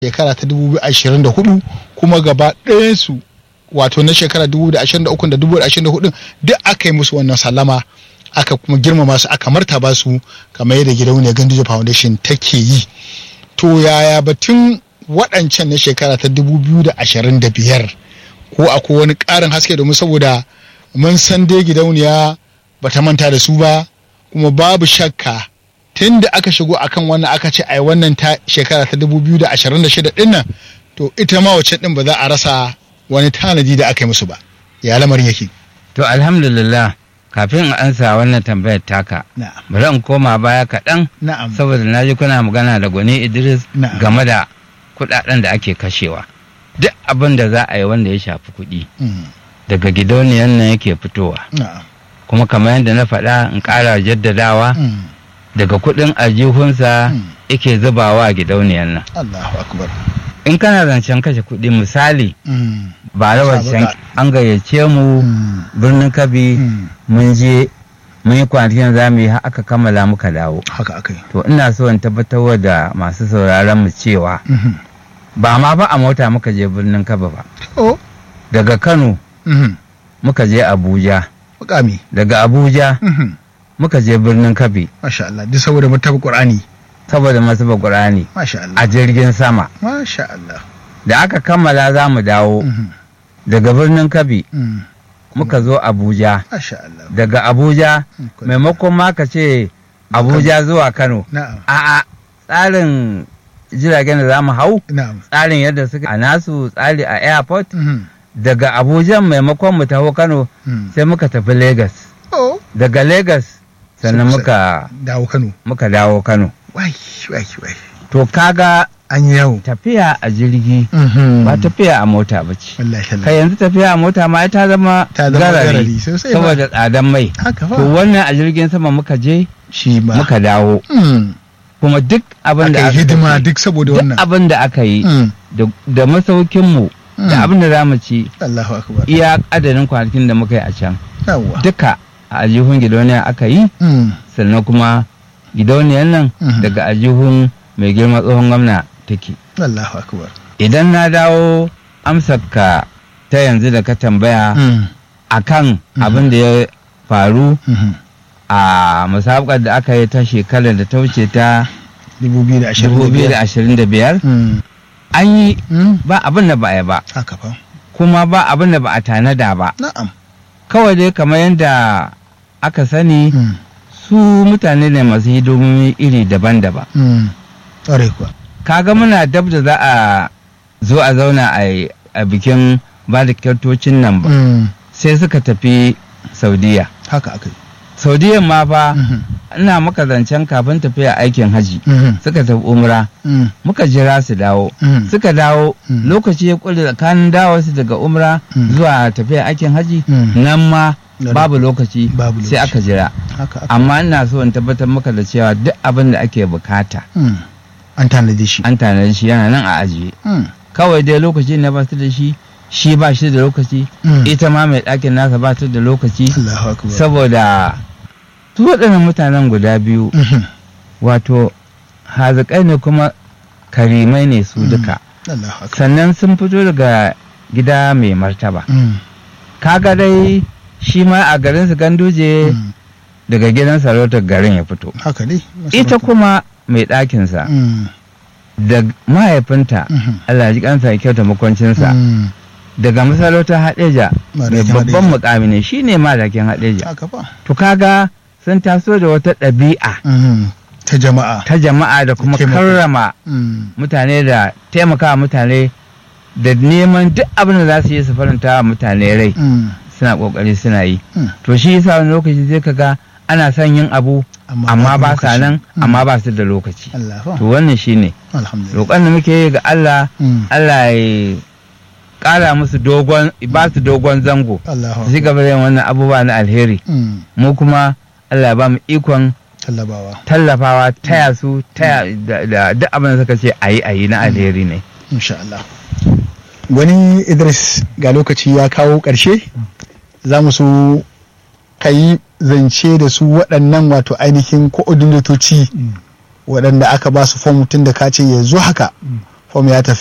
shekara ta 2024 kuma gaba ɗayansu wato na shekara 2023 da 2024 duk aka yi musu wannan sallama aka kuma girmama su aka martaba su kamar yadda gidauniyar ganduje foundation take yi to yaya batun waɗancan na shekara ta 2025 ko akwai wani ƙarin haske domin saboda mun san dai gidauniya ba ta manta da su ba kuma babu shakka tun da aka shigo akan wannan aka ce ai wannan ta shekara ta 2026 din nan to ita ma wacce din ba za a rasa wani tanadi da aka yi musu ba ya lamarin yake To alhamdulillah kafin in ansa wannan tambayar taka na'am bari in koma baya kaɗan na'am saboda na ji kuna magana da gwani Idris Na'am. game da kuɗaɗen da ake kashewa. Duk abin da za a yi wanda ya shafi kuɗi Mm, daga gidauniyar nan yake fitowa. na'am Kuma kamar yadda na faɗa in ƙara jaddadawa mm, daga kuɗin aljihunsa Mm. yake zubawa a gidauniyar nan. Allahu akbar In kana zancen kashe kuɗi misali Mm, ba da wancan Sabuka. an gayyace mu mm, birnin Kabi mm, mun je mun yi kwanakin za mu yi har aka kammala muka dawo. haka akai To ina so in tabbatar da masu sauraron mu cewa Mhm. ba ma ba a mota muka je birnin Kaba ba. oh Daga Kano mhm, muka je Abuja, mukami daga Abuja Mhm, muka je birnin Kabi masha Allah duk saboda mutaba Qur'ani saboda masu Qur'ani masha Allah a jirgin sama. masha Allah Da aka kammala za mu dawo Mhm, daga birnin Kabi mm, muka zo Abuja. masha Allah Daga Abuja Mm, kun- maimakon ma ka ce Abuja zuwa Kano. na'am A'a tsarin jiragen da za mu hau na'am tsarin yadda suka a nasu tsari a airport Mhm, daga abuja maimakon mu taho kano mm. sai muka tafi lagos oh daga lagos sannan Sai- muka dawo Kano muka dawo kano wai wai wai to kaga an yi yawo tafiya a jirgi ba tafiya a mota ba ce wallahi kai Allah yanzu tafiya a mota ma ai ta zama ta zama garari garari sosai ba saboda tsadan mai haka to fa wannan a jirgin sama muka je shi ma muka dawo Mm. kuma duk abin da aka yi hidima tafi, duk saboda duk wannan abin da aka yi Mm. da- da masaukinmu Mm. da abin da za mu ci Allahu akbar iya adadin kwanakin da muka yi a can yawa duka a aljihun gidauniya aka yi Mm. sannan kuma gidauniyar nan Mhm. daga aljihun mai girma tsohon gwamna take Allahu akbar idan na dawo amsarka ta yanzu da ka tambaya Mm. akan Mhm. abin da ya faru Mhm. a musabakar da aka yi ta shekarar da ta wuce ta 2025 2025 Mm. an yi Mm. ba abin da ba a yi ba haka fa kuma ba abin da ba a tanada ba na'am kawai dai kamar yadda aka sani Mm. su mutane ne masu hidimomi iri daban-daban Mm. ƙwarai kuwa kaga muna dab da za a zo a zauna a yi- a bikin ba da kyautocin nan ba Mm. sai suka tafi saudiya haka aka yi saudiyan ma fa Mhm. ina maka zancen kafin tafiya aikin haji Mhm. suka tafi umra Mm. muka jira su dawo Mm. suka dawo Mm. lokaci ya kulle tsakanin dawo su daga umra Mm. zuwa tafiya aikin haji Mm. nan ma Dare. babu lokaci Babu sai lokaci. aka jira haka aka amma ina so in tabbatar maka da cewa duk abin da ake bukata Mm. an tanadi shi an tanadi shi yana nan a ajiye Mm. kawai dai lokaci na ba su da shi shi ba shi da lokaci Mm. ita ma mai ɗakin nasa ba ta da lokaci Allahu akbar saboda su waɗannan mutanen guda biyu Mhm. wato hazikai ne kuma karimai ne su Mm. duka Allahu akbar sannan sun fito daga gida mai martaba Mm. kaga dai shi ma a garin su ganduje Mm. daga gidan sarautar garin ya fito haka ne ita kuma mai ɗakinsa Mm. da mahaifinta Mhm. Allah ya ji kansa ya kyauta makwancinsa Mm. daga masarautar haɗeja mai Madakin babban Haɗeja. mukami ne shine madakin haɗeja haka fa to kaga sun taso da wata ɗabi'a Mhm. ta jama'a ta jama'a da kuma Taimako. karrama Mm. mutane da taimakawa mutane da neman duk abin da za su yi su faranta wa mutane rai Mm. suna kokari suna yi Mm. to shi yasa wani lokaci zai kaga ana son yin abu amma ba sa lokaci. nan Mm. amma ba su da lokaci Allah fa to wannan shine alhamdulillah roƙon da muke yi ga Allah Mm. Allah ya ƙara musu dogon ba su dogon zango Allah su ci gaba da yin wannan abubuwa na alheri Mm. mu kuma Allah ya ba mu ikon tallabawa tallafawa taya su taya da da duk abin da suka ce ayi ayi na alheri ne insha Allah wani Idris ga lokaci ya kawo ƙarshe za mu so ka yi zance da su waɗannan wato ainihin ko'odinatoci waɗanda aka ba su fom tun da ka ce yanzu haka fom ya tafi